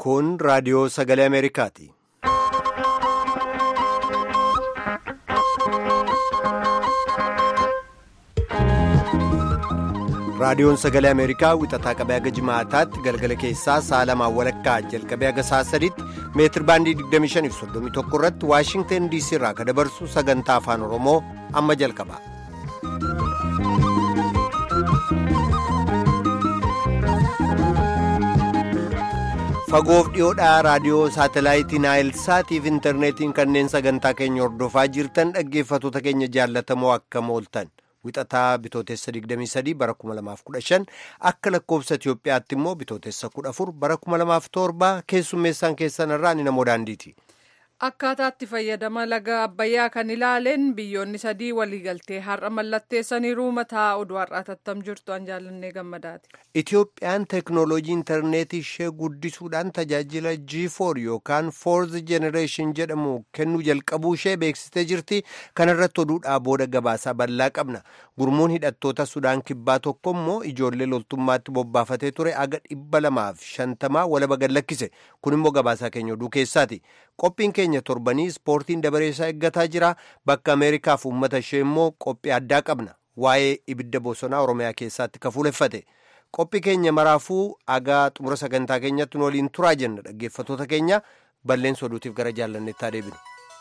Kun raadiyoo sagalee Ameerikaati. Raadiyoon sagalee Ameerikaa wixataa qabee haga jimaataatti galgala keessaa sa'a lamaan walakkaa jalqabee haga sa'a sadiitti meetir baandii 25.31 irratti Waashingtan DC irraa kan dabarsu sagantaa afaan Oromoo amma jalqaba. Fagoof dhiyoodhaa raadiyoo saatalaayitii Naayilsaatiif intarneetiin kanneen sagantaa keenya hordofaa jirtan dhaggeeffattoota keenya jaallatamoo akkam ooltan. Wixataa bitootessa 23 bara 2015 akka lakkoofsa Itiyoophiyaatti immoo bitootessa 14 bara 2007 keessummeessaan keessan irraa ni namoo daandiiti. Akkaataatti fayyadama laga Abbayyaa kan ilaaleen biyyoonni sadii waliigaltee har'a mallatteessaniiru mataa oduu har'aa tattam jirtu an jaallannee gammadaati. Itiyoophiyaan teeknooloojii intarneetii ishee guddisuudhaan tajaajila G4 yookaan Fourth Generation jedhamu kennuu jalqabuu ishee beeksistee jirti. Kana irratti oduudhaa booda gabaasaa bal'aa qabna. Gurmuun hidhattoota Sudaan kibbaa tokko immoo ijoollee loltummaatti bobbaafatee ture aga dhibba lamaaf shantamaa walaba gad lakkise. Kun immoo gabaasaa keenya oduu keessaati. Qophiin keenya torbanii ispoortiin dabareessaa eeggataa jira. Bakka Ameerikaaf uummata ishee immoo qophii addaa qabna. Waa'ee ibidda bosonaa Oromiyaa keessatti ka fuuleffate. Qophii keenya maraafuu agaa xumura sagantaa keenyatti waliin turaa jenna dhaggeeffattoota keenya balleessa oduutiif gara jaallanneettaa deebinu.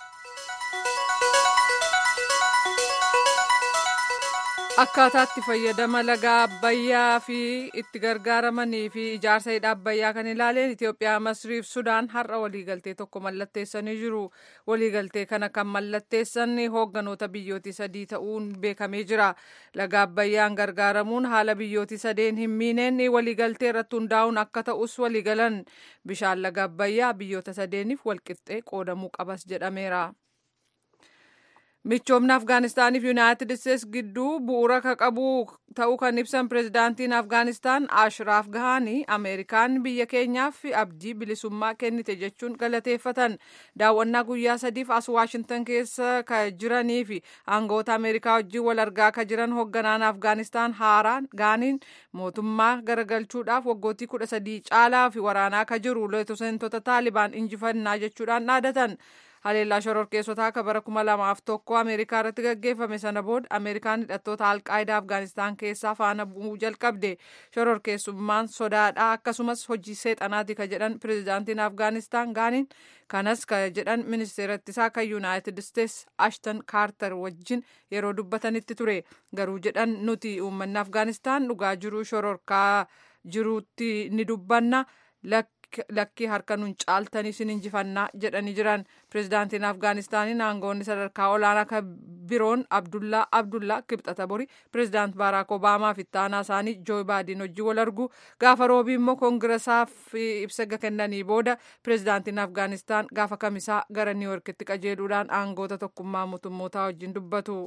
Akkaataatti fayyadama laga Abbayyaa fi itti gargaaramanii fi ijaarsa hidha Abbayyaa kan ilaaleen Itoophiyaa, Masriif Sudaan har'a waliigaltee tokko mallatteessanii jiru. Waliigaltee kana kan mallatteessan hoogganoota biyyooti sadii ta'uun beekamee jira. Laga Abbayyaan gargaaramuun haala biyyooti sadeen hin miineen waliigaltee irratti hundaa'uun akka ta'us waliigalan. Bishaan laga Abbayyaa biyyoota sadeeniif walqixxee qoodamuu qabas jedhameera. michoomni afgaanistaaniif yuunaayitid isteets gidduu bu'uura ka qabu ta'uu kan ibsan pirezidaantiin afgaanistaan ashiraaf gahanii ameerikaan biyya keenyaaf abdii bilisummaa kennite jechuun galateeffatan daawwannaa guyyaa sadiif as waashintan keessa ka jiranii fi aangawoota ameerikaa wajjin wal argaa ka jiran hoogganaan afgaanistaan haaraan gaaniin mootummaa garagalchuudhaaf waggootii kudha sadii caalaa fi waraanaa ka jiru leetosentota taalibaan injifannaa jechuudhaan dhaadatan. haleellaa shororkeessotaa akka bara kuma lamaaf tokko ameerikaa irratti gaggeeffame sana booda ameerikaan hidhattoota alqaayidaa afgaanistaan keessaa faana bu'uu jalqabde shororkeessummaan sodaadhaa akkasumas hojii seexanaati ka jedhan pirezidaantiin afgaanistaan gaaniin kanas ka jedhan ministeera ittisaa kan yuunaayitid isteets ashton kaartar wajjin yeroo dubbatanitti ture garuu jedhan nuti uummanni afgaanistaan dhugaa jiruu shororkaa jiruutti ni dubbanna lakkii harka nuun caaltanii sin injifannaa jedhanii jiran pirezidaantiin afgaanistaaniin aangoonni sadarkaa olaanaa kan biroon abdullaa abdullaa kibxata bori pirezidaant baaraak obaamaa fi ittaanaa isaanii jooy baayden wajjin wal argu gaafa roobii immoo koongirasaaf ibsa kennanii booda pirezidaantiin afgaanistaan gaafa kamisaa gara niiworkitti qajeeluudhaan aangoota tokkummaa mootummootaa wajjin dubbatu.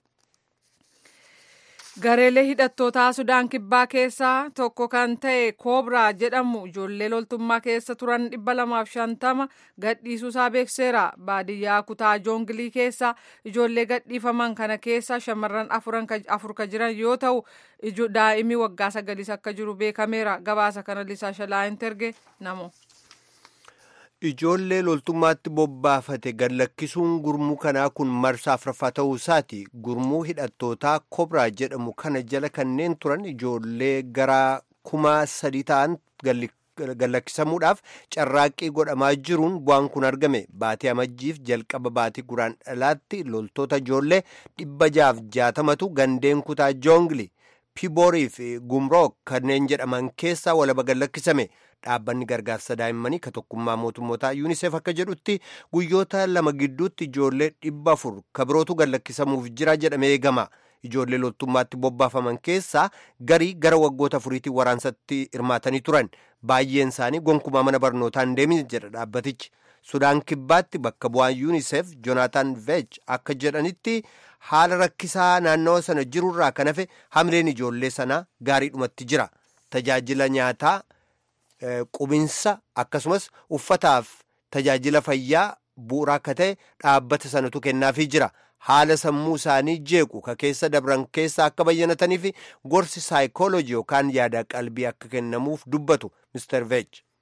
gareelee hidhattootaa sudaan kibbaa keessaa tokko kan ta'e koobraa jedhamu ijoollee loltummaa keessa turan dhibba lamaaf shantama gadhiisuusaa beekseera baadiyyaa kutaa joongilii keessa ijoollee gadhiifaman kana keessa shamarran afur ka jiran yoo ta'u daa'imni waggaa sagaliis akka jiru beekameera gabaasa kana lisaa shalaayin terge namo. Ijoollee loltummaatti bobbaafate gad lakkisuun gurmuu kanaa kun marsaa afuraffaa ta'uu isaati. Gurmuu hidhattootaa kobraa jedhamu kana jala kanneen turan ijoollee gara kuma sadii ta'an gad lakkisamuudhaaf carraaqqii godhamaa jiruun bu'aan kun argame. Baatii amajjiif jalqaba baatii guraan dhalaatti loltoota ijoollee dhibba jaaf jaatamatu gandeen kutaa joongli piiboorii fi gumrook kanneen jedhaman keessaa walaba gad lakkisame. dhaabbanni gargaarsa daa'immanii ka tokkummaa mootummootaa yuunisef akka jedhutti guyyoota lama gidduutti ijoollee dhibba afur ka birootu gad lakkisamuuf jira jedhamee eegama ijoollee loltummaatti bobbaafaman keessaa garii gara waggoota afuriitiin waraansatti hirmaatanii turan baay'een isaanii gonkumaa mana barnootaa hin deemin jedha dhaabbatichi sudaan kibbaatti bakka bu'aan yuunisef joonaataan veej akka jedhanitti haala rakkisaa naannawa sana jirurraa kan hafe hamleen ijoollee sanaa gaariidhumatti jira tajaajila nyaataa. Qubinsa akkasumas uffataaf tajaajila fayyaa bu'uuraa akka ta'e dhaabbata sanatu kennaafii jira. Haala sammuu isaanii jeequ ka keessa dabran keessa akka bayyanatanii fi gorsi saayikooloojii yookaan yaada qalbii akka kennamuuf dubbatu Mr. Veej.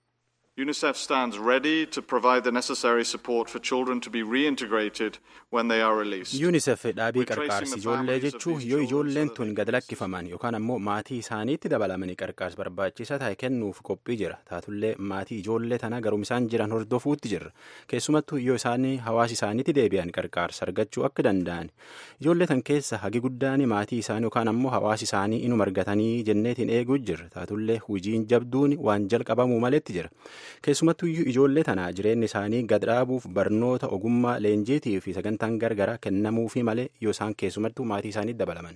UNICEF stands ready to provide the necessary support for children to be reintegrated when they are released. UNICEF dhaabii qarqaarsi ijoollee jechuun yoo ijoolleen tun gad lakkifaman yookaan ammoo maatii isaaniitti dabalamanii qarqaarsa barbaachisaa ta'e kennuuf qophii jira. Taatullee maatii ijoollee tana garuu isaan jiran hordofuutti jirra. Keessumattuu yoo isaanii hawaasa isaaniitti deebi'an qarqaarsa argachuu akka danda'an. Ijoollee tan keessa hagi guddaan maatii isaanii yookaan ammoo hawaasa isaanii inuma argatanii jenneetiin eeguu jirra. Taatullee hojiin jabduun waan jalqabamuu maletti jira. keessumattuu ijoollee tana jireenya isaanii gad dhaabuuf barnoota ogummaa leenjiitii fi sagantaan gargaraa kennamuufi malee yoo isaan keessumattuu maatii isaanii dabalaman.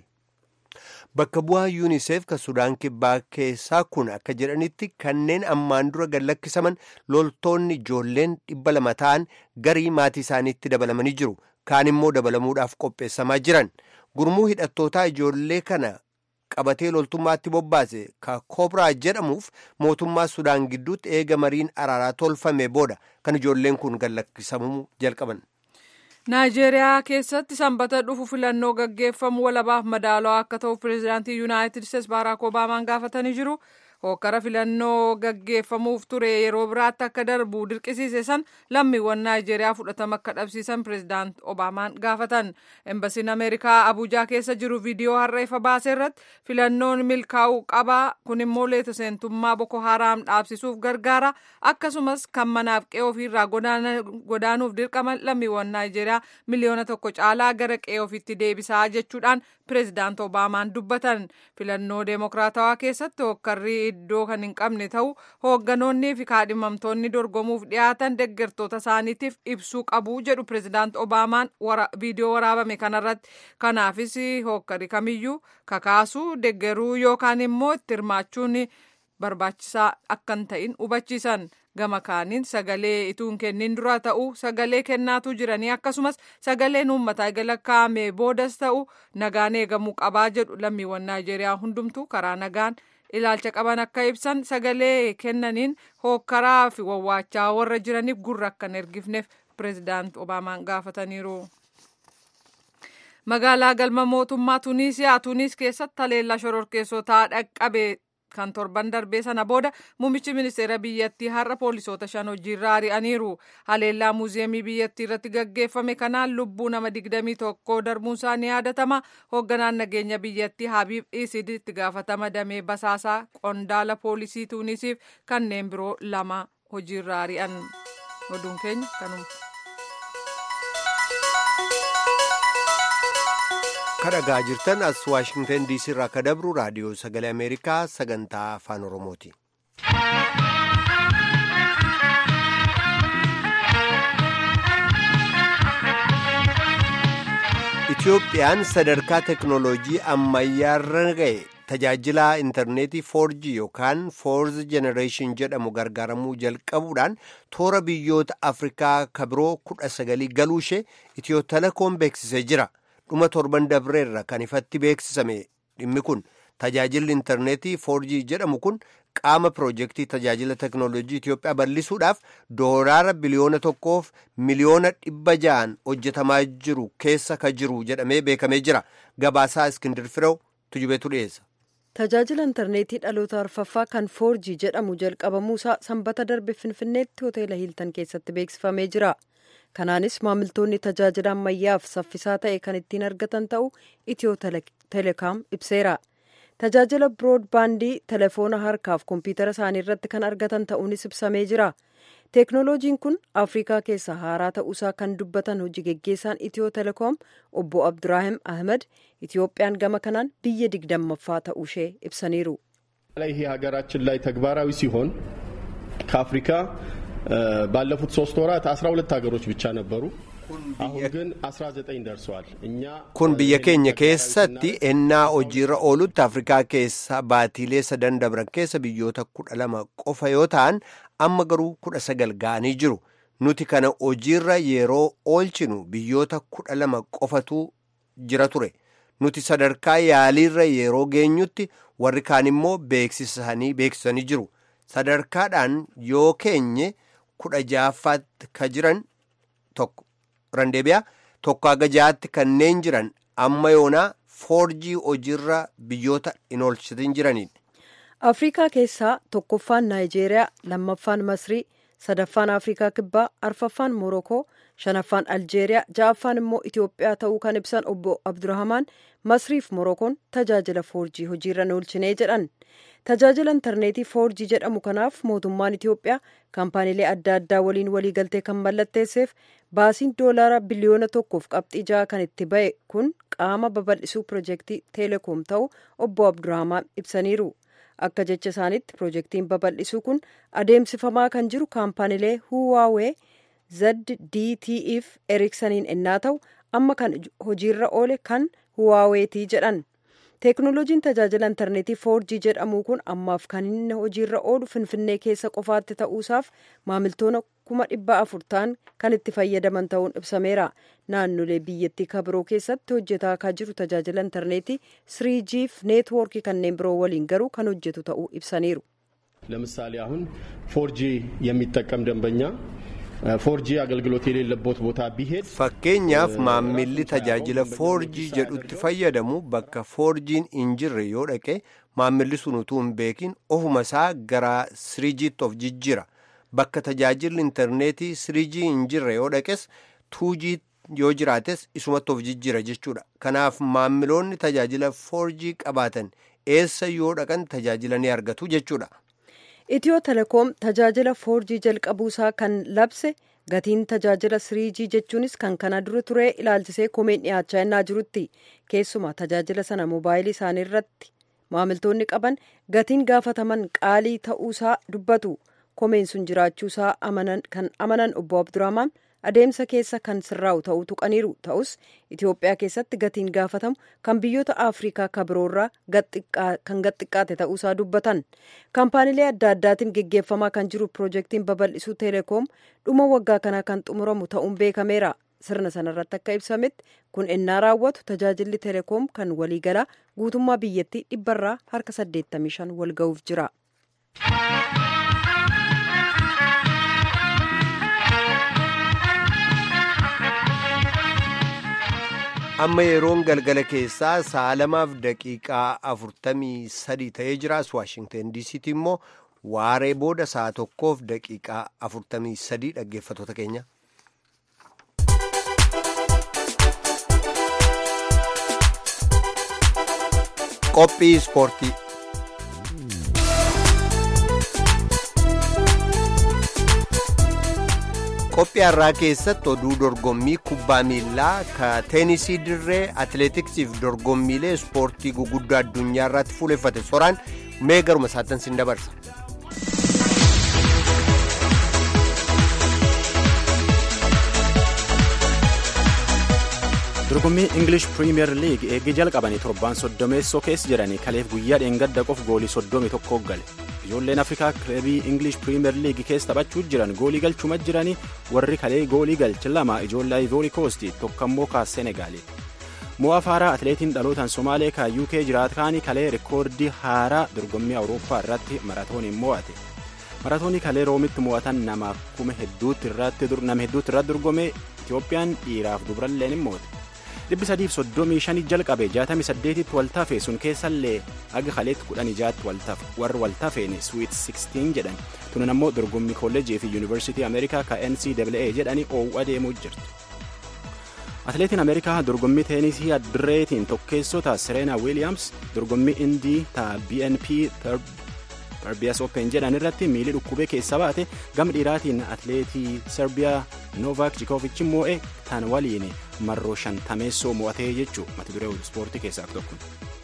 Bakka bu'aa yuuniseef kan Sudaan kibbaa keessaa kun akka jedhanitti kanneen ammaan dura gad lakkisaman loltoonni ijoolleen dhibba lama ta'an garii maatii isaaniitti dabalamanii jiru. Kaan immoo dabalamuudhaaf qopheessamaa jiran. Gurmuu hidhattootaa ijoollee kana qabatee loltummaatti bobbaase ka koobraa jedhamuuf mootummaa sudaan gidduutti eega mariin araaraa tolfame booda kan ijoolleen kun gad lakkisamuu jalqaban. naayijeeriyaa keessatti sanbata dhufu filannoo gaggeeffamu walabaaf madaalawaa akka ta'u pireezidaantii yuunaayitid isteetsi baaraak obaamaan gaafatanii jiru. hokkara filannoo gaggeeffamuuf ture yeroo biraatti akka darbu dirqisiise san lammiiwwan naayijeeriyaa fudhatama akka dhabsiisan pireezidaant obaamaan gaafatan embasiin ameerikaa abuujaa keessa jiru viidiyoo har'a ifa baase irratti filannoon milkaa'uu qaba kun immoo leeta seentummaa boko haraam dhaabsisuuf gargaara akkasumas kan manaaf qe'ee ofiirraa godaanuuf dirqaman lammiiwwan naayijeeriyaa miliyoona tokko caalaa gara qe'ee ofiitti deebisaa jechuudhaan pireezidaant obaamaan dubbatan filannoo deemokiraatawaa keessatti hokkarri iddoo kan hin qabne ta'u hoogganoonnii fi kaadhimamtoonni dorgomuuf dhiyaatan deggertoota isaaniitiif ibsuu qabu jedhu pireezidaant obaamaan viidiyoo waraabame kanarratti kanaafis hokkari kamiyyuu kakaasuu deggeruu yookaan immoo itti hirmaachuun barbaachisaa akka hin ta'in hubachiisan gama kaaniin sagalee ituu hin kennin dura ta'u sagalee kennaatu jiranii akkasumas sagaleen uummataa galakkaa'ame boodas ta'u nagaan eegamuu qabaa jedhu lammiiwwan naayijeeriyaa hundumtuu karaa nagaan ilaalcha qaban akka ibsan sagalee kennaniin hookkaraa fi wawwaachaa warra jiraniif gurra akka hin ergifneef pireezidaant obaamaan gaafataniiru. magaalaa galma mootummaa tuniisiyaa tuniis keessatti haleellaa shororkeessotaa dhaqqabe kan torban darbee sana booda muummichi ministeera biyyattii har'a poolisoota shan hojiirra ari'aniiru haleellaa muuziyeemii biyyattii irratti gaggeeffame kanaan lubbuu nama digdamii tokko darbuun isaa ni yaadatama hoogganaan nageenya biyyattii habiib isid itti gaafatama damee basaasaa qondaala poolisii tuunisiif kanneen biroo lama hojiirra ari'an oduun keenya kanuma. kadhagaa jirtan as waashingtan diisii irraa akka dabru raadiyoo sagalee ameerikaa sagantaa afaan oromooti. itiyoophiyaan sadarkaa teknooloojii ammayyaarra ga'e tajaajila intarneetii 4G yookaan 4th generation jedhamu gargaaramuu jalqabuudhaan toora biyyoota afrikaa kabiroo kudha sagalii galuu ishee itiyoo telekoom beeksisee jira. dhuma torban dabreerra kan ifatti beeksisame dhimmi kun tajaajilli intarneetii 4G jedhamu kun qaama piroojeektii tajaajila teknooloojii Itiyoophiyaa bal'isuudhaaf doolaara biliyoona tokkoof miliyoona dhibba ja'an hojjetamaa jiru keessa ka jiru jedhamee beekamee jira gabaasaa iskindir firew tujubeetu dhiyeessa. Tajaajila intarneetii dhaloota arfaffaa kan 4G jedhamu jalqabamuusaa sanbata darbe finfinneetti hoteela hiiltan keessatti beeksifamee jira. kanaanis maamiltoonni tajaajila ammayyaaf saffisaa ta'e kan ittiin argatan ta'u itiyoo teleekaam ibseera tajaajila biroodbaandii telefoona harkaaf kompiitara isaanii irratti kan argatan ta'uunis ibsamee jira teeknooloojiin kun afrikaa keessa haaraa ta'uusaa kan dubbatan hojii geggeessaan itiyoo telekoom obbo abduraahim ahmed itiyoophiyaan gama kanaan biyya digdammaffaa ta'uushee ibsaniiru ይሄ ሀገራችን ላይ ተግባራዊ ሲሆን ከአፍሪካ ባለፉት ሶስት ወራት 12 ሀገሮች ብቻ ነበሩ። አሁን ግን 19 ደርሰዋል። እኛ kun biyya keenya keessatti ennaa hojiirra oolutti afrikaa keessa baatiilee sadan dabran keessa biyyoota kudha lama qofa yoo ta'an amma garuu kudha sagal ga'anii jiru nuti kana hojiirra yeroo oolchinu biyyoota kudha lama qofatu jira ture nuti sadarkaa yaaliirra yeroo geenyutti warri kaan immoo beeksisanii beeksisanii jiru sadarkaadhaan yoo keenye kudha ja'affaatti ka jiran tokko randeebiyaa tokko haga ja'aatti kanneen jiran amma yoonaa foorjii hojiirra biyyoota hin oolchitin jiraniin. afrikaa keessaa tokkoffaan naayijeeriyaa lammaffaan masrii sadaffaan afrikaa kibbaa arfaffaan morokoo shanaffaan aljeeriyaa ja'affaan immoo itiyoophiyaa ta'uu kan ibsan obbo abdurrahamaan masriif morokoon tajaajila foorjii hojiirra oolchinee jedhan tajaajila intarneetii foorjii jedhamu kanaaf mootummaan itiyoophiyaa kaampaaniilee adda addaa waliin waliigaltee kan mallatteesseef baasiin doolaara biliyoona tokkoof qabxii ja'a kan itti ba'e kun qaama babal'isuu pirojektii teelekoom ta'uu obbo abdurrahamaan ibsaniiru akka jecha isaaniitti pirojektiin babal'isuu kun adeemsifamaa kan jiru kaampaaniilee huwaawee zdtf eriksaniin ennaa ta'u amma kan hojiirra oole kan huwaaweetii jedhan teeknooloojiin tajaajila intarneetii foorjii jedhamu kun ammaaf kan inni hojiirra oolu finfinnee keessa qofaatti ta'uusaaf maamiltoota kuma dhibba afur ta'an kan itti fayyadaman ta'uun ibsameera naannolee biyyattii kabiroo keessatti hojjetaa akka jiru tajaajila intarneetii siriijiif neetwoorkii kanneen biroo waliin garuu kan hojjetu ta'uu ibsaniiru. ለምሳሌ አሁን ፎርጂ የሚጠቀም ደንበኛ ፎርጂ አገልግሎት የሌለበት ቦታ ቢሄድ fakkeenyaaf maammilli tajaajila foorjii jedhutti fayyadamu bakka foorjiin hin jirre yoo dhaqe maammilli sun utuu hin beekin ofuma isaa gara siriijiitti of jijjira bakka tajaajilli intarneetii siriijii hin jirre yoo dhaqes tuujii yoo jiraates isumatti of jijjira jechuudha kanaaf maammiloonni tajaajila foorjii qabaatan eessa yoo dhaqan tajaajila ni argatu jechuudha. itiyoo telekoom tajaajila foorjii jalqabuusaa kan labse gatiin tajaajila siriijii jechuunis kan kana dura ture ilaalchisee komeen dhiyaachaa innaa jirutti keessumaa tajaajila sana moobaayilii isaanii irratti maamiltoonni qaban gatiin gaafataman qaalii ta'uusaa dubbatu komeen sun jiraachuusaa kan amanan obbo abdurrahmaan adeemsa keessa kan sirraa'u ta'uu tuqaniiru ta'us itiyoophiyaa keessatti gatiin gaafatamu kan biyyoota afrikaa kabiroorraa kan gaxxiqqaate ta'uusaa dubbatan kaampaaniilee adda addaatiin geggeeffamaa kan jiru pirojektiin babal'isuu teelekoom dhuma waggaa kanaa kan xumuramu ta'uun beekameera sirna sanarratti akka ibsametti kun ennaa raawwatu tajaajilli teelekoom kan waliigalaa guutummaa biyyattii dhibbarraa harka 85 wal ga'uuf jira. amma yeroon galgala keessaa sa'a lamaaf daqiiqaa afurtamii sadii ta'ee jiraas waashingten diisiitti immoo waaree booda sa'a tokkoof daqiiqaa afurtamii sadii dhaggeeffatoota keenya. qophii ispoortii. qophii har'aa keessatti oduu dorgommii kubbaa miilaa ka teenisii dirree atileetiksiif dorgommiilee ispoortii guguddaa addunyaa irratti fuuleffate soraan mee garuma isaatti sin dabarsa. dorgommii ingilish piriimiyer liig eegii jalqabanii torbaan soddomeessoo keessa jedhanii kaleef guyyaa dheengadda qof goolii soddomi tokko gale ijoolleen afrikaa kilabii ingilish piriimiyer liig keessa taphachuu jiran goolii galchuma jiranii warri kalee goolii galche lama ijoollee ivoori koosti tokkammoo kaa senegaali mo'aa faaraa atileetiin dhalootaan somaalee kaa uk jiraatkaanii kalee rikoordii haaraa dorgommii awurooppaa irratti maratooniin mo'ate maratoonii kalee roomitti mo'atan nama kuma hedduutti irratti dorgome itiyoophiyaan dhiiraaf dubralleen hin moote dhibbi sadiif soddomii shanii jalqabe jaatamii saddeetitti waltafe sun keessallee aga kaleetti kudhan ijaatti waltafe warri waltafeen swiit 16 jedhan tunan ammoo dorgommii kolleejii fi yuunivarsiitii ameerikaa ka ncaa jedhanii oowwu adeemuu jirti. atileetiin ameerikaa dorgommii teenisii addireetiin tokkeessota sireena wiiliyaams dorgommii indii ta bnp Serbiyaas Open jedhan irratti miilii dhukkubee keessa baate gama dhiiraatiin atileetii Serbiyaa Novaak Jikovic moo'e tan waliin marroo shantameessoo mo'atee jechuu mata duree ispoortii keessaa tokko.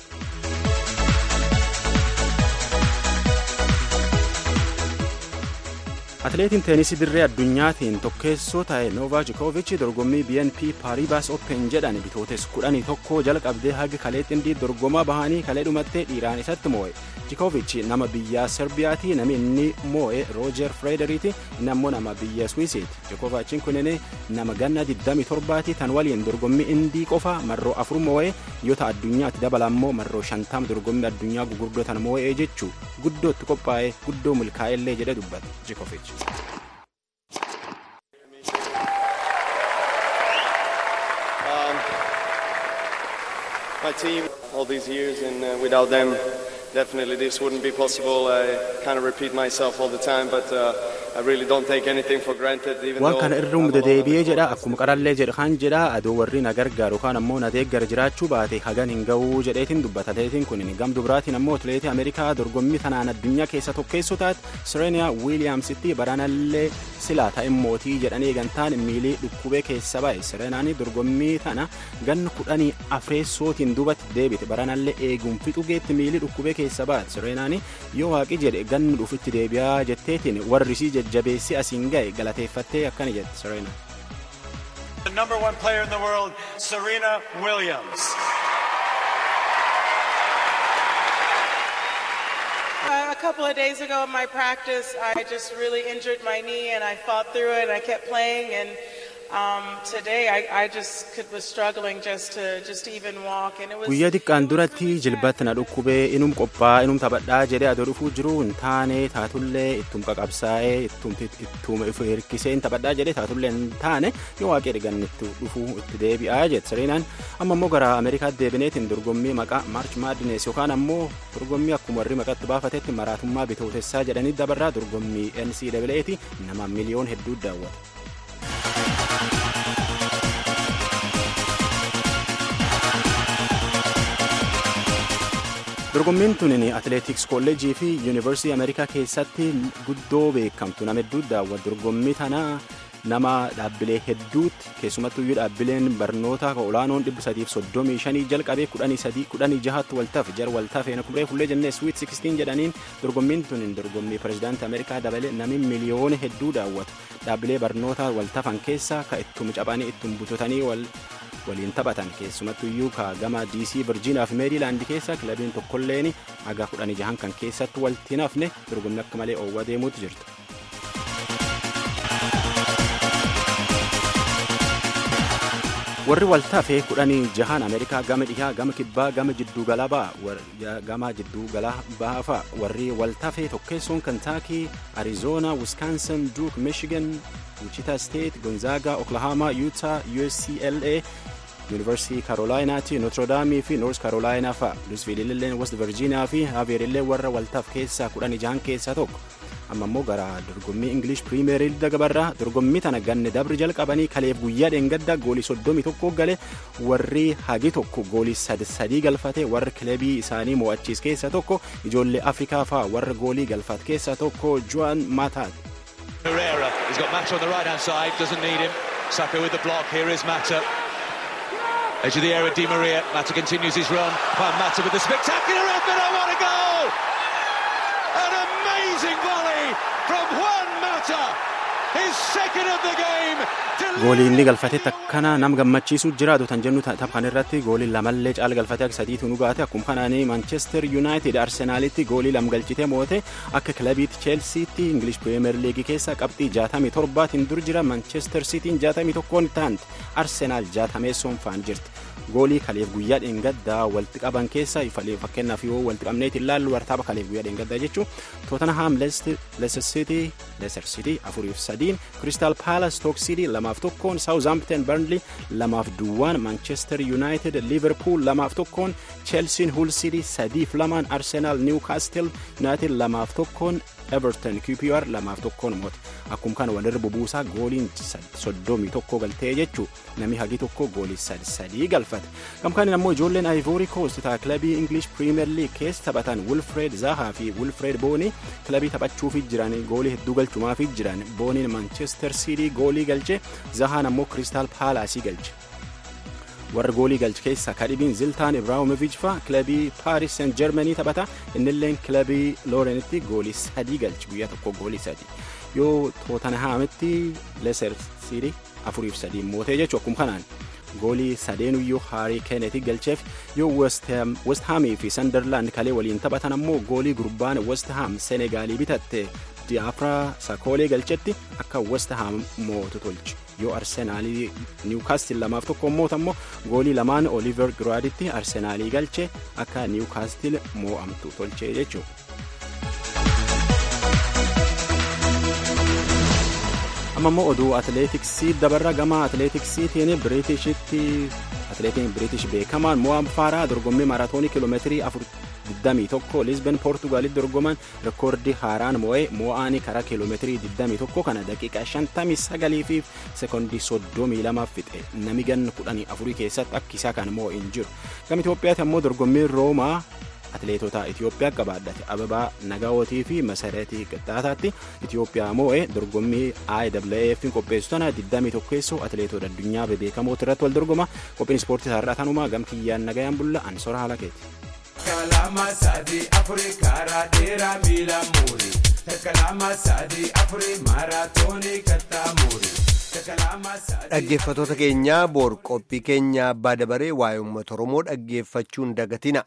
atileetiin teenisii dirree addunyaatiin tokkeessoo ta'e noovaa jikoovichi dorgommii bnp paaribaas open jedhan bitootes kudhanii tokko jalqabdee haga kaleetti indii dorgomaa bahanii kalee dhumattee dhiiraan isatti moo'e jikoovichi nama biyya serbiyaati nami inni moo'e roojer freederiiti inni ammoo nama biyya swiisiiti jikoovachiin kunin nama ganna 27ti tan waliin dorgommii indii qofa marroo afur moo'e yoo ta'a addunyaatti dabala ammoo marroo shantam dorgommii addunyaa gugurdoo tan moo'ee jechuu guddootti qophaa'e guddoo milkaa'ellee jedhe dubbate jikoovichi. my team all these years, and uh, without them, definitely this wouldn't be possible. I kind of repeat myself all the time, but uh, I really don't take anything for granted. Even waan though kana irra humda deebi'ee jedha akkuma qarallee jedha kan jedha adoo warri na gargaaru kaan ammoo na deeggar jiraachuu baate hagan hin ga'uu jedheetiin dubbata atileetiin kun gamdu biraatiin ammoo atileetii ameerikaa dorgommii tanaan addunyaa keessa tokkeessoo taate sireeniyaa wiiliyaamsitti baraanallee silaa ta'e mootii jedhanii eegantaan miilii dhukkubee keessa ba'e sireenaan dorgommii tana ganna kudhanii afreessootiin duubatti deebite baraanallee eeguun fixu geetti miilii dhukkubee keessa ba'e sireenaan yoo waaqi jedhe ganni dhufutti deebi'aa jetteetiin warri isii jajjabeessi asiin ga'e galateeffattee akkana jette Serena. The number one player in the world, Serena Williams. Uh, a couple of days ago in my practice, I just really injured my knee and I fought through it and I kept playing. And um, today I, I just could, was struggling just to just to even walk. And it was. guyyaa xiqqaan duratti jilbatti na dhukkubee inum qophaa inum taphadhaa jedhee adoo dhufuu jiru hin taane taatullee ittum qaqabsaa'ee ittum ifu hirkisee hin taphadhaa jedhee taatullee hin taane yoo waaqee dhigannitti dhufuu itti deebi'aa jette sireenaan amma immoo gara ameerikaatti deebineetiin dorgommii maqaa maarch maadines yookaan ammoo dorgommii akkuma warri maqatti baafatetti maraatummaa bitootessaa jedhanii dabarraa dorgommii ncaaati nama miliyoon hedduu daawwata. dorgommiin tunin atileetiks kolleejii fi yuunivarsiitii ameerikaa keessatti guddoo beekamtu nama hedduu daawwatu dorgommii tana nama dhaabbilee hedduutti keessumattuu iyyuu dhaabbileen barnoota olaanoon dhibba sadiif soddomii shanii jalqabee kudhanii sadii kudhanii jahaatti waltaaf jar waltaaf eena kubree fullee jennee swiit sikstiin jedhaniin dorgommiin tunin dorgommii pirezidaantii ameerikaa dabalee nami miliyoona hedduu daawwatu dhaabbilee barnoota waltafan keessa ka ittum caphanii ittum butotanii wal waliin taphatan keessumattu iyyuu ka gama dc virjiiniyaa fi meeriilaandi keessa kilabiin tokkolleen haga kudhanii jahan kan keessatti waltiin hafne dorgommii akka malee oowwa deemuutu jirtu. warri waltaafee kudhanii jahan ameerikaa gama dhihaa gama kibbaa gama jidduu galaa ba'a gama jidduu galaa ba'a fa'a warri waltaafee tokkeessoon kantaakii arizoona wiskaansin duuk michigan wichita state gonzaga oklahoma utah uscla yuunivarsiitii karoolaayinaati nootirodaamii fi noors karoolaayinaa fa'a luusviililleen west virjiiniyaa fi haaveerillee warra waltaaf keessaa kudhanii jahan keessaa tokko amma immoo gara dorgommii ingilish piriimeer liiga dabarraa dorgommii tana ganne dabri jalqabanii kaleef guyyaa dheengaddaa goolii soddomii tokko gale warri hagi tokko goolii sadii galfate warri kilabii isaanii mo'achiis keessa tokko ijoollee afrikaa faa warra goolii galfate keessa tokko joan maataat. Herrera, he's got Mata on the right hand side, doesn't need him. Saka with the block, here is Mata. Edge of the area, Di Maria. Mata continues his run. Juan Mata with the spectacular effort. Oh, what a goal! An amazing volley from Juan Mata. His second of the game. goolii inni galfatetti akkana nam gammachiisu jiraatu tan jennu taphan irratti goolii lamallee caala galfatee akka sadiitu nu gaate akkuma kanaanii manchester united arsenaalitti goolii lam galchite moote akka kilabiitti cheelsiitti ingilish pirimeer liigii keessa qabxii jaatamii torbaatiin dur jira manchester siitiin jaatamii tokkoon taanti arsenaal jaatameessoon faan jirti goolii kaleef guyyaa dheengaddaa walitti qaban keessa fakkeenyaaf yoo walitti qabneeti ilaallu wartaaba kaleef guyyaa dheengaddaa jechuun tootanaham leicester city leicester city afuriif sadiin crystal palace stoke city lamaaf tokkoon saawuzampton burnley lamaaf duwwaan manchester united liverpool lamaaf tokkoon chelsiin hull city sadiif lamaan arsenal newcastle united lamaaf tokkoon everton qpr lamaaf tokkoon moote akkuma kana walirra bubuusaa gooliin soddomii tokko galtee jechuu namni hagi tokko goolii sadii galfate gamkaan ammoo ijoolleen ivory coast taa kilabii english premier league keessa taphatan wilfred zahaa fi wilfred boonii kilabii taphachuufi jiran goolii hedduu galchumaafii jiran booniin manchester city goolii galche zahaan ammoo crystal palaasii galche warra goolii galche keessa kadhibiin ziltaan ibraahimovic fa kilabii paaris seent jermanii taphata innilleen kilabii loorenitti goolii sadii galche guyyaa tokko goolii sadii yoo tootanhaamitti leser siiti afuriif sadii mootee jechuu akkuma kanaan goolii sadeenuyyuu haarii keeneeti galcheef yoo west haamii fi sandarlaand kalee waliin taphatan ammoo goolii gurbaan west haam senegaalii bitatte diyaafraa sakoolee galchetti akka west haam mootu tolche yoo arsenaalii niwkaastil lamaaf tokko moota ammoo goolii lamaan oliver giraaditti arsenaalii galche akka niwkaastil moo'amtu tolche jechuudha. amma immoo oduu atileetiksii dabarra gama atileetiksiitiin biriitishitti atileetiin biriitish beekamaan mo'am faaraa dorgommii maaraatoonii kiiloomeetirii 21 lisben poortugaalitti dorgoman rekoordii haaraan moo'ee moo'aanii karaa kiiloomeetirii 21 kana daqiiqaa 59 fi sekoondii 32 fixe nami ganna 14 keessatti akka isaa kan moo'e hin jiru gama Itoophiyaatti ammoo dorgommiin roomaa atileetota Itoophiyaa qabaadhate ababaa nagaawotii fi masareetii qixxaataatti Itoophiyaa moo'ee dorgommii IAAF qopheessu tana 21 keessoo atileetota addunyaa bebeekamoota irratti wal dorgoma qophiin ispoortii isaarraa tanumaa gam kiyyaan nagayaan bulla ansora haala keeti. Kalama sadii afurii karaa dheeraa miila muurii. Kalama sadii afurii maaraatoonii kattaa muurii. Dhaggeeffattoota keenyaa boor qophii keenya abbaa dabaree waa'ee uummata Oromoo dhaggeeffachuun dagatina.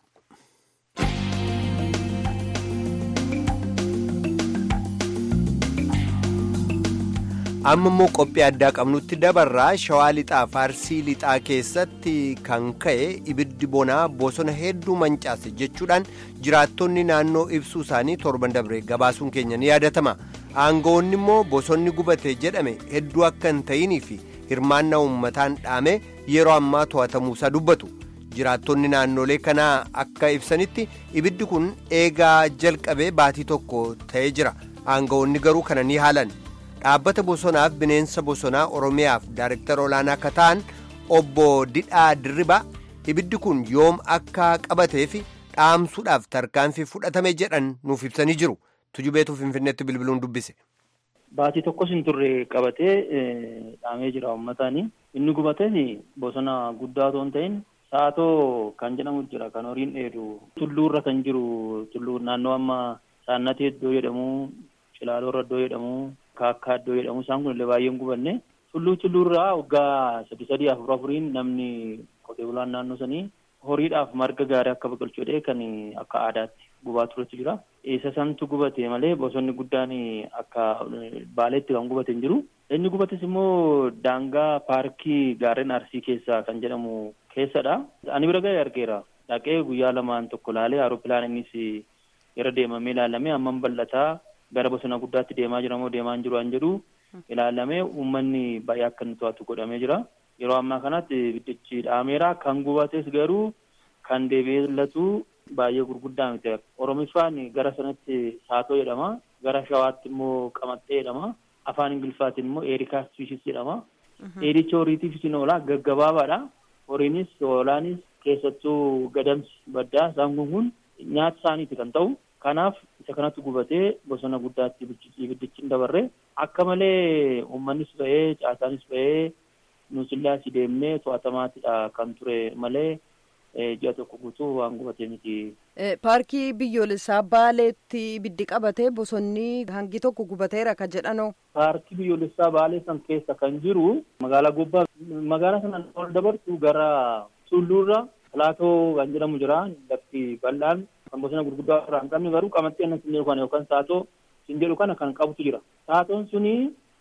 amma immoo qophii addaa qabnutti dabarraa shawaa lixaa faarsii lixaa keessatti kan ka'e ibiddi bonaa bosona hedduu mancaase jechuudhaan jiraattonni naannoo ibsuu isaanii torban dabre gabaasuun keenya ni yaadatama aangawoonni immoo bosonni gubate jedhame hedduu akka hin ta'inii fi hirmaannaa uummataan dhaame yeroo ammaa to'atamuusaa dubbatu jiraattonni naannolee kanaa akka ibsanitti ibiddi kun eegaa jalqabee baatii tokko ta'ee jira aangawoonni garuu kana ni haalan. dhaabbata bosonaaf bineensa bosonaa oromiyaaf daarektara olaanaa akka ta'an obbo Didhaa Dirribaa ibiddi kun yoom akka qabatee fi dhaamsuudhaaf tarkaanfii fudhatame jedhan nuuf ibsanii jiru tujubeetu finfinneetti bilbiluun dubbise. Baatii tokkos hin turre qabatee dhaamee jira uummataani. Inni gubates bosona guddaa otoo hin ta'in saatoo kan jedhamu jira kan horiin dheedu tulluurra kan jiru tulluu naannoo amma saannatee iddoo jedhamu cilaaloorra iddoo jedhamu kaakkaa iddoo jedhamu isaan kun illee baay'een gubanne tulluu tulluurraa waggaa sadi sadii afur afuriin namni qotee bulaan naannoo sanii horiidhaaf marga gaarii akka biqilchu jedhee kan akka aadaatti gubaa turetu jira. Isa santu gubate malee bosonni guddaan akka baaleetti kan gubate hin jiru. Inni gubates immoo daangaa paarkii gaarreen arsii keessaa kan jedhamu keessadha. Ani bira ga'ee argeera. Dhaqee guyyaa lamaan tokko laalee aaroppilaan innis irra deemamee ilaalamee hammam bal'ataa gara bosona guddaatti deemaa jira moo deemaa hin jiru an jedhu ilaalamee uummanni baay'ee akka inni to'atu godhamee jira. Yeroo ammaa kanatti ibiddichi dhaameera kan gubates garuu kan deebi'eellatu baay'ee gurguddaa miti. Oromiffaan gara sanatti saatoo jedhama. Gara shawaatti immoo qamaxxee jedhama. Afaan Ingiliffaatiin immoo eerikaas fiishis jedhama. Dheedicha horiitiifis ni oola gaggabaabaadha. Horiinis hoolaanis keessattuu gadamsi baddaa isaan kun kun nyaata isaaniiti kan ta'u. Kanaaf isa kanatti gubatee bosona guddaatti ibiddichi hin dabarre akka malee uummannis ba'ee caasaanis ba'ee nuusillee asii deemnee to'atamaatidha kan ture malee ji'a tokko guutuu waan gubatee miti. Paarkii biyyoolessaa Baaleetti ibiddi qabatee bosonni hangi tokko gubateera kan jedhanoo. Paarkii biyyoolessaa Baalee san keessa kan jiru magaalaa Gobbaa magaalaa sanaan ol dabartu gara Tulluurra Pilaatoo kan jedhamu jira lafti bal'aan kan bosona gurguddaa irraa hin qabne garuu qamaxxee annas hin jedhu kana yookaan saatoo hin jedhu kana kan qabutu jira. Saatoon suni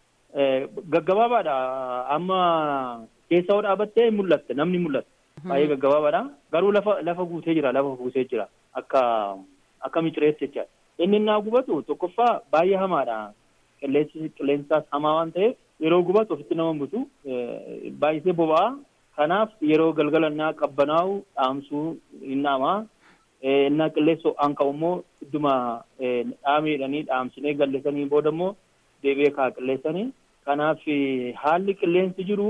gaggabaabaadha. Amma keessa hoo dhaabattee mul'atte namni mul'atte. Baay'ee gaggabaabaadha. Garuu lafa lafa guutee jira lafa guutee jira akka akka micireetti jechaadha. Inni innaa gubatu tokkoffaa baay'ee hamaadha. Qilleensi qilleensaas hamaa waan ta'eef yeroo gubatu ofitti nama butu baay'isee boba'a. Kanaaf yeroo galgala innaa qabbanaa'u dhaamsuu hin dhaamaa. innaa qilleessa ho'aan ka'u immoo idduma dhaameedhanii dhaamsinee galleessanii booda immoo deebi'ee kaa qilleessanii. Kanaaf haalli qilleensi jiru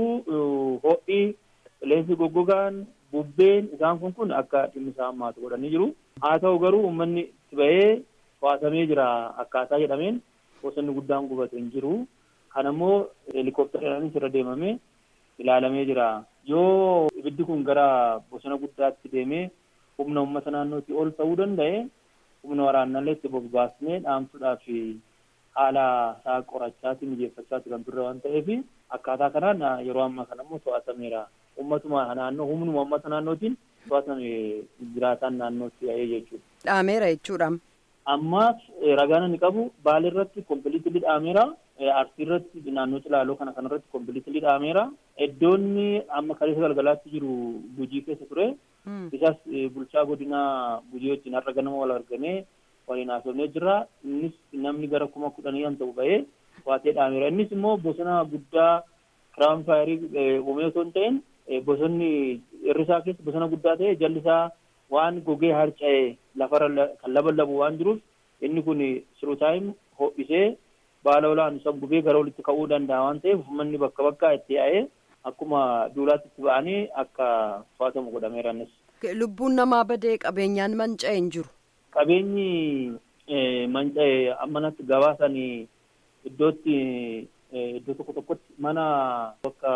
ho'i qilleensi goggogaan bubbeen isaan kun kun akka dhimmi isaa hammaatu godhanii jiru. Haa ta'u garuu uummanni itti ba'ee to'atamee jira akkaataa jedhameen bosonni guddaan gubatu hin jiru. Kana immoo helikoophiteraanis irra deemamee ilaalamee jira. Yoo ibiddi kun gara bosona guddaatti deemee humna uummata naannootti ol ta'uu danda'e humna waraannallee itti bobbaasnee dhaamsuudhaaf haala isaa qorachaati mijeeffachaati kan turre waan ta'eef akkaataa kanaan yeroo ammaa kana immoo to'atameera. Uummatuma naannoo humnuma uummata naannootiin to'atame jiraataan naannootti yaa'ee jechuudha. Dhaameera jechuudha. Ammaas ragaan inni qabu Baalee irratti kompiliitilii dhaameera. Arsii irratti naannoo Cilaaloo kana kanarratti kompiliitilii dhaameera. Iddoonni amma kaleessa galgalaatti jiru Gujii keessa ture. Isas bulchaa godinaa Gujii wajjin har'a ganama wal arganee waliin haasofnee jira. Innis namni gara kuma kudhanii kan ta'u ba'ee waatee dhaameera. Innis immoo bosona guddaa kiraawun faayirii uumee osoo hin ta'in bosonni irrisaa keessa bosona guddaa ta'e jalli isaa waan gogee harca'e lafarra kan laballabu waan jiruuf inni kun siruu taa'im ho'isee baala olaan isa gubee gara olitti ka'uu danda'a waan ta'eef uummanni bakka bakkaa itti yaa'ee akkuma duulaatti itti ba'anii akka to'atamu godhameera innis. Lubbuun namaa badee qabeenyaan manca'e hin jiru. Qabeenyi manca'e ammanatti gabaasan iddootti iddoo tokko tokkotti mana bakka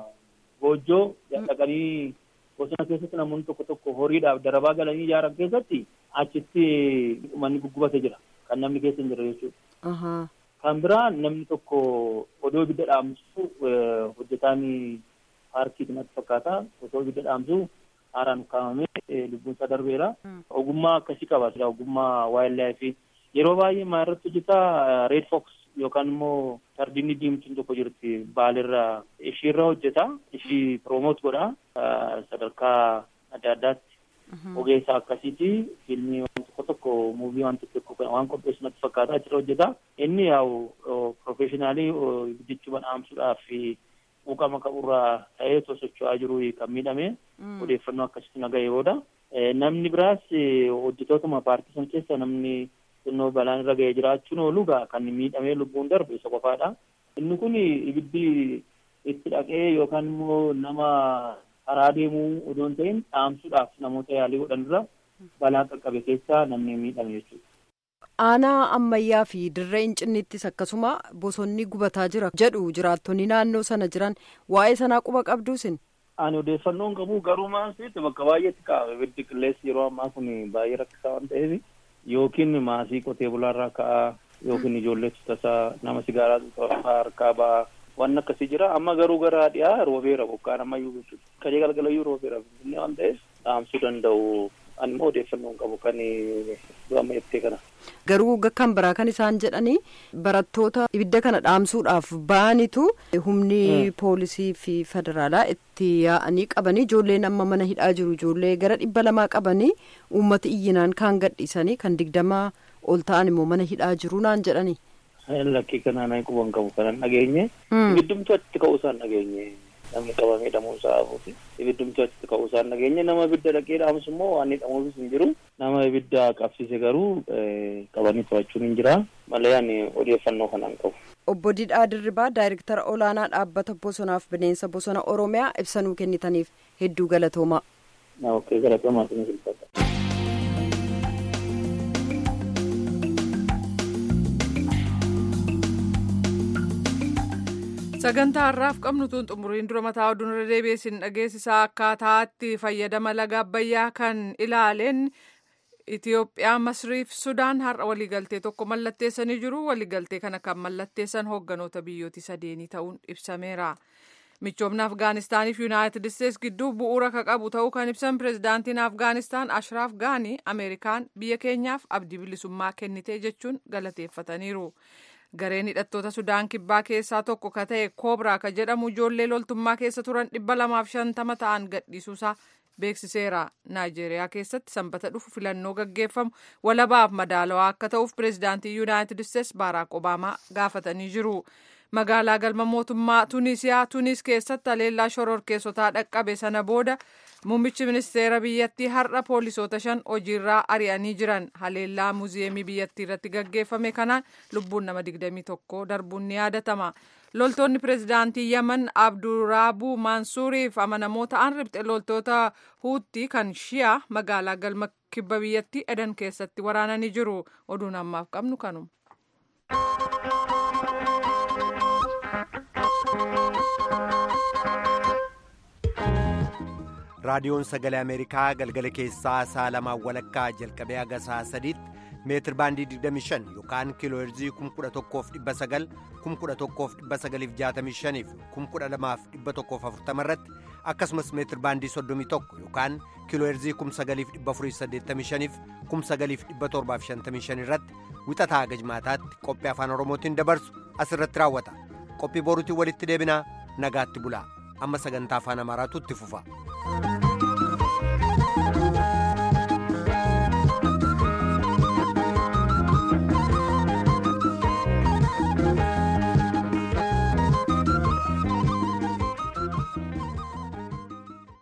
goojjoo dhaqanii bosona keessatti namoonni tokko tokko horiidhaaf darabaa galanii ijaaran keessatti achitti manni guggubate jira kan namni keessa hin jirre jechuudha. Kan biraa namni tokko odoo ibidda dhaamsu hojjetaan paarkii natti fakkaata osoo ibidda dhaamsu haaraan ukkaamamee lubbuun isaa darbeera. Ogummaa akkasii qaba ogummaa waayilaafi yeroo baay'ee maa irratti hojjetaa reed fox yookaan immoo sardinni diimtuun tokko jirti baalirra ishiirra hojjeta ishii proomoot godha sadarkaa adda addaatti ogeessa akkasiiti fiilmii waan tokko tokko muuvii waan tokko tokko waan qopheessu natti fakkaata achirra hojjeta inni yaa'u profeeshinaalii ibiddichuma dhaamsuudhaaf quuqama qaburraa ta'ee osoo socho'aa jiru kan miidhame odeeffannoo akkasitti naga'e booda namni biraas hojjetootuma paartii san keessa namni xinnoo balaan irra ga'ee jiraachuun oolu kan miidhamee lubbuun darbe isa qofaadha. Inni kun ibiddi itti dhaqee yookaan immoo nama karaa deemuu odoo hin ta'in dhaamsuudhaaf namoota yaalii godhanirra balaa qaqqabe keessaa namni miidhame jechuudha. Aanaa ammayyaa fi dirree hincinniittis akkasuma bosonni gubataa jira jedhu jiraattonni naannoo sana jiran waa'ee sanaa quba qabduusin. Ani odeeffannoon qabu garuu maasitti bakka baay'eetti kaa'ame ibiddi qilleensi yeroo ammaa kun baay'ee rakkisaa waan ta'eef yookiin maasii qotee bulaarraa ka'aa yookiin ijoolleetu tasaa nama sigaaraa xuxxurfaa harkaa ba'aa waan akkasii jira amma garuu gara dhiyaa roobeera bokkaan ammayyuu jechuudha kajee galgalayyuu roobeera finfinnee waan ta'eef dhaamsuu danda'u ani immoo odeeffannoon qabu kan amma jettee kana. Garuu kan biraa kan isaan jedhanii barattoota ibidda kana dhaamsuudhaaf ba'anitu humni poolisii fi federaalaa itti yaa'anii qabanii ijoolleen amma mana hidhaa jiru ijoollee gara dhibba lamaa qabanii uummata iyyinaan kaan gadhiisanii kan digdamaa ol ta'an immoo mana hidhaa jiru naan jedhanii. Lakkii kanaan ani quban qabu kanan dhageenye. Ibiddumtu achitti ka'uu isaan dhageenye. Namni qabamee hidhamuu isaa hafuuti. Ibiddumtu achitti ka'uu isaan dhageenye. Nama ibidda dhaqee dhaamsu immoo waan hidhamuufis hin jiru. Nama ibidda qabsiise garuu qabanii to'achuun hin jira. Malee ani odeeffannoo kanaan qabu. Obbo Didhaa Dirribaa Daayirektara Olaanaa Dhaabbata Bosonaaf Bineensa Bosona Oromiyaa ibsanuu kennitaniif hedduu galatoomaa. Ookee galatoomaa sinis ulfaata. sagantaa har'aaf qabnu tun xumuriin dura mataa oduun irra deebiisin dhageessisaa akkaataatti fayyadama laga abbayyaa kan ilaaleen Itoophiyaa Masriif Sudaan har'a waliigaltee tokko mallatteessanii jiru. Waliigaltee kana kan mallatteessan hoogganoota biyyooti sadeenii ta'uun ibsameera. Michoomni Afgaanistaaniif Yuunaayitid Isteets gidduu bu'uura ka qabu ta'uu kan ibsan pirezidaantiin Afgaanistaan Ashraaf Gaanii Ameerikaan biyya keenyaaf abdii bilisummaa kennite jechuun galateeffataniiru. Gareen hidhattoota Sudaan kibbaa keessaa tokko ka ta'e Koobraa ka jedhamu ijoollee loltummaa keessa turan dhibba lamaaf shantama ta'an gadhiisuusaa beeksiseera. Naayijeeriyaa keessatti sanbata dhufu filannoo gaggeeffamu walabaaf madaalawaa akka ta'uuf pireezidaantii Yuunaayitid Isteets Baaraak Obaamaa gaafatanii jiru. Magaalaa galma mootummaa Tunisiyaa Tunis keessatti haleellaa shororkeessotaa dhaqqabe sana booda Muummichi ministeera biyyattii har'a poolisoota shan hojiirraa ari'anii jiran haleellaa muuziyeemii biyyattii irratti gaggeeffame kanaan lubbuun nama 21 darbuun ni yaadatama. Loltoonni pireezidaantii Yaman Abduraabuu Mansuuriif amanamoo ta'an ribxe loltoota Huutii kan Shiyaa magaalaa galma kibba biyyattii Edan keessatti waraananii jiru. Oduun ammaaf qabnu kanuma. raadiyoon sagalee ameerikaa galgala keessaa saa lamaa walakkaa jalqabee haga saa sadiitti meetir baandii 25 yookaan kiiloo heerzii 11,900 11,965 fi 12,140 irratti akkasumas meetir baandii 31 yookaan kiiloo heerzii 9,485 fi 9,755 irratti wixataa haga jimaataatti qophii afaan oromootiin dabarsu asirratti raawwata qophii boruutiin walitti deebinaa nagaatti bulaa amma sagantaa afaan amaaraatu itti fufa.